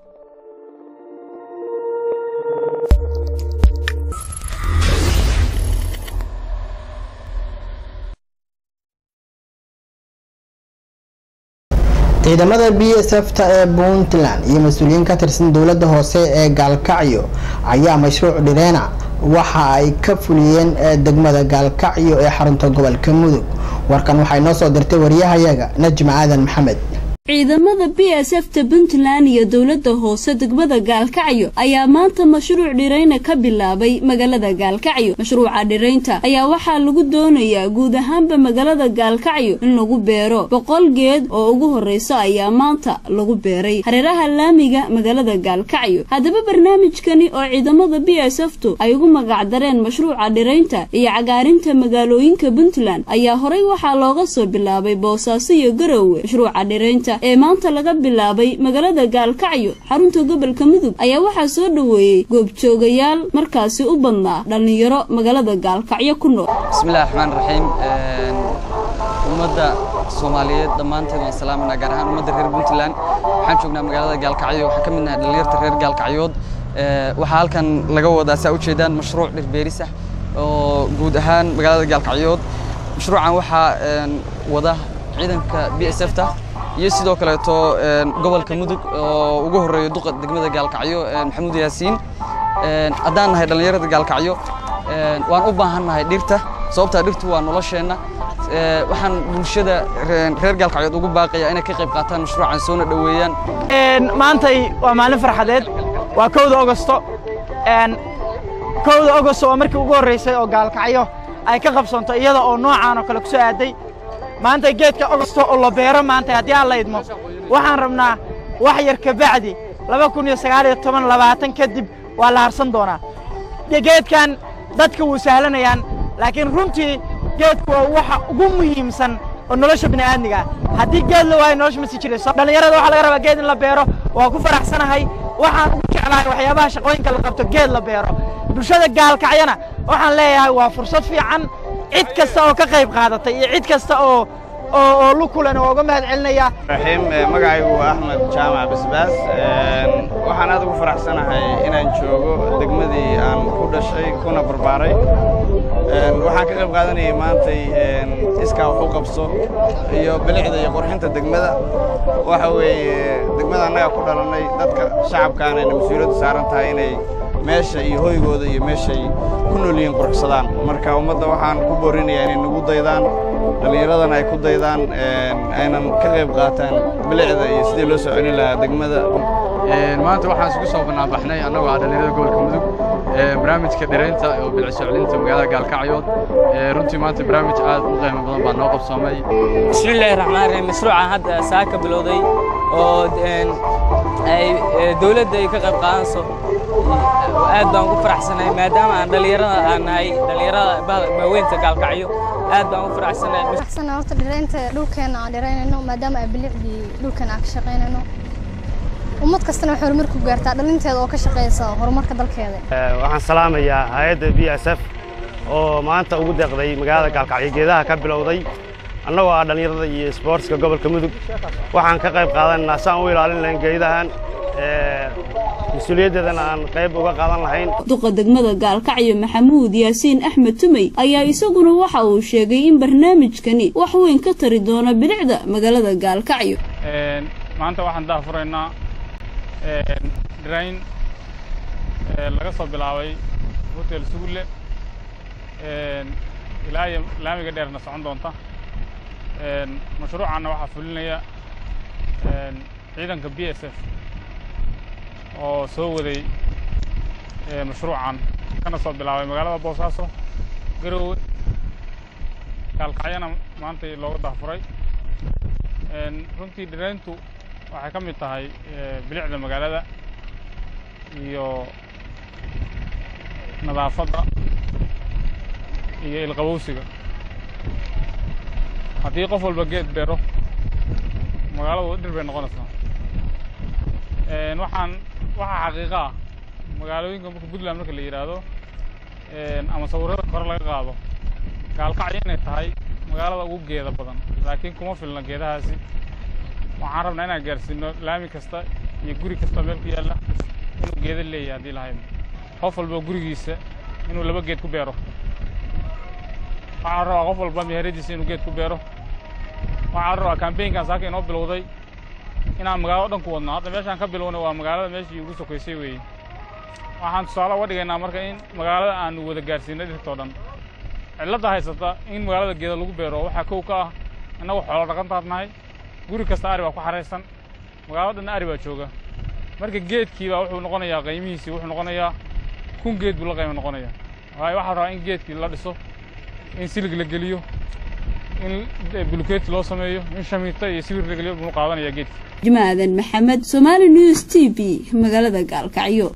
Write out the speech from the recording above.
ciidamada b s f ta ee puntland iyo mas-uuliyiin ka tirsan dowladda hoose ee gaalkacyo ayaa mashruuc dhireena waxa ay ka fuliyeen degmada gaalkacyo ee xarunta gobolka mudug warkan waxay noo soo dirtay wariyahayaga najma aadan maxamed ciidamada b s f ta puntland iyo dowladda hoose degmada gaalkacyo ayaa maanta mashruuc dhirayna ka bilaabay magaalada gaalkacyo mashruuca dhiraynta ayaa waxaa lagu doonayaa guud ahaanba magaalada gaalkacyo in lagu beero boqol geed oo ugu horreysa ayaa maanta lagu beeray hareeraha laamiga magaalada gaalkacyo haddaba barnaamijkani oo ciidamada b s f tu ay ugu magacdareen mashruuca dhiraynta iyo cagaarinta magaalooyinka puntland ayaa horey waxaa looga soo bilaabay boosaaso iyo garowe mashruuca dhiraynta ee maanta laga bilaabay magaalada gaalkacyo xarunta gobolka mudug ayaa waxaa soo dhoweeyey goobjoogayaal markaasi u badnaa dhallinyaro magaalada gaalkacyo ku nool bismillahi raxmaan raxiim ummadda soomaaliyeed dhammaanteed waan salaamanaa gaar ahaan ummadda reer puntland waxaan joognaa magaalada gaalkacyo waxaan ka mid nahay dhallinyarta reer gaalkacyood waxaa halkan laga wadaa saa ujeedaan mashruuc dhirbeeris ah oo guud ahaan magaalada gaalkacyood mashruucan waxaa wada ciidanka b s f ta iyo sidoo kaleeto gobolka mudug oo ugu horeeyo duqa degmada gaalkacyo maxamuud yaasiin haddaan nahay dhallinyarada gaalkacyo waan u baahan nahay dhirta sababtaa dhirtu waa nolosheenna waxaan bulshada reer gaalkacyood ugu baaqaya inay ka qayb qaataan mashruucan soona dhoweeyaan maantay waa maalin farxadeed waa kowda ogosto kowda ogosto waa markii ugu horreysay oo gaalkacyo ay ka qabsanto iyada oo noocaan oo kale ku soo aaday maanta geedka ogosto oo la beero maanta haddii aan la idmo waxaan rabnaa wax yar ka bacdi laba kun iyo sagaal iyo toban labaatan kadib waa la harsan doonaa geedkan dadka wuu sahlanayaan laakiin runtii geedku waa waxa ugu muhiimsan oo nolosha bini'aadmiga ah haddii geed la waayo nolosha ma sii jirayso dhallinyarada waxaa laga rabaa geed in la beero waa ku faraxsanahay waxaan ugu jeclahay waxyaabaha shaqooyinka la qabto geed la beero bulshada gaalkacyana waxaan leeyahay waa fursad fiican cid kasta oo ka qayb qaadatay iyo cid kasta oo oo lukulan oo uga mahad celinaya raxiim magacaygu waa axmed jaamac basbaas waxaan aad ugu faraxsanahay inaan joogo degmadii aan ku dhashay kuna barbaaray waxaan ka qayb qaadanayay maantay iskaa wax u qabso iyo bilicda iyo qurxinta degmada waxa weeye degmada annaga ku dhalannay dadka shacabkaanayna mas-uuliyaddu saaran tahay inay meesha iyo hoygooda iyo meeshay ku nool yihiin quruxsadaan marka ummadda waxaan ku boorinayaa inay nagu daydaan dhallinyaradana ay ku daydaan aynan ka qayb qaataan bilicda iyo sidii loo soo celin lahaa degmada maanta waxaan isugu soo banaanbaxnay annagoo ah dhallinyarada gobolka mudug barnaamijka dhiraynta oo bilic soo celinta magaalada gaalkacyood runtii maanta barnaamij aad u qiimo badan baa noo qabsoomay bismillaahi raxmaan raxiim mashruucan hadda saa ka bilowday oo ay dowladda ay ka qayb qaadanayso aad baan ugu faraxsanahay maadaama aan dhallinyarada aan nahay dhallinyarada maaweynta gaalkacyo aad baan ugu faraxsanahay faraxsana horta dhiraynta dhulkeena aan dhiraynayno maadaama ay bilicdii dhulkeena aan ka shaqaynayno ummad kastana waxay horumar ku gaartaa dhalinteeda oo ka shaqaysa horumarka dalkeeda waxaan salaamayaa hay-adda b s f oo maanta ugu deeqday magaalada gaalkacyo geedaha ka bilowday annagoo ah dhallinyarada iyo isboortska gobolka mudug waxaan ka qayb qaadanaynaa saan u ilaalin lahayn geedahan mas-uuliyaddeedana aan qayb uga qaadan lahayn duqa degmada gaalkacyo maxamuud yaasiin axmed tumey ayaa isaguna waxa uu sheegay in barnaamijkani wax weyn ka tari doono bilicda magaalada gaalkacyo maanta waxaan daafuraynaa dhirayn laga soo bilaabay hotel sugulle ilaa iyo laamiga dheerna socon doonta mashruucanna waxaa fulinaya ciidanka b s f oo soo waday mashruucan kana soo bilaabay magaalada boosaaso garowe gaalkacyana maanta looga daafuray runtii dhirayntu waxay ka mid tahay bilicda magaalada iyo nadaafadda iyo ilqabowsiga haddii qof walba geed beero magaaladu dhir bay noqonaysaa waxaan waxaa xaqiiqa ah magaalooyinka marka puntland marka la yidhaahdo ama sawirrada kore laga qaado gaalkacyo inay tahay magaalada ugu geeda badan laakiin kuma filna geedahaasi waxaan rabnaa inaan gaarsiino laami kasta iyo guri kasta meel ku yaalla inuu geeda leeyahay haddii lahayd qof walba gurigiisa inuu laba geed ku beero waxaan rabaa qof walba meheradiisa inuu geed ku beero waxaan rabaa kambeynkan saaka inoo bilowday inaan magaalada dhan ku wadno hadda meeshaan ka bilownay waa magaalada meeshii ugu sokaysay weeye waxaan tusaale uga dhigaynaa marka in magaalada aanu wada gaarsiinay dhirtoo dhan cilladda haysata in magaalada geeda lagu beero waxaa kow ka ah innagu xoolo dhaqantaad nahay guri kasta ari baa ku xaraysan magaalada dhanna ari baa jooga marka geedkii baa wuxuu noqonayaa qiimihiisii wuxuu noqonayaa kun geed buu la qiimo noqonayaa waayo waxaa rabaa in geedkii la dhiso in silig la geliyo in bulukeeti loo sameeyo in shamiito iyo sibir la geliyo buu qaadanayaa geedkii jimaadan maxamed somaali news t v magaalada gaalkacyo